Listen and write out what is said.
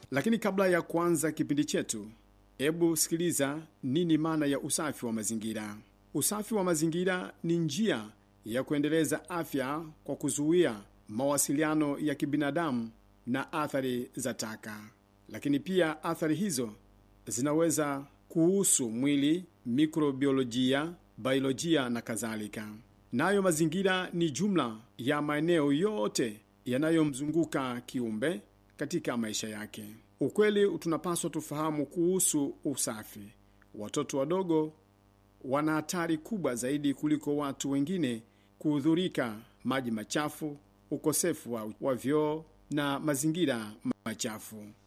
Lakini kabla ya kuanza kipindi chetu, hebu sikiliza nini maana ya usafi wa mazingira. Usafi wa mazingira ni njia ya kuendeleza afya kwa kuzuia mawasiliano ya kibinadamu na athari za taka, lakini pia athari hizo zinaweza kuhusu mwili, mikrobiolojia, biolojia na kadhalika. Nayo mazingira ni jumla ya maeneo yote yanayomzunguka kiumbe katika maisha yake. Ukweli tunapaswa tufahamu kuhusu usafi. Watoto wadogo wana hatari kubwa zaidi kuliko watu wengine kuhudhurika maji machafu, ukosefu wa, wa vyoo na mazingira machafu.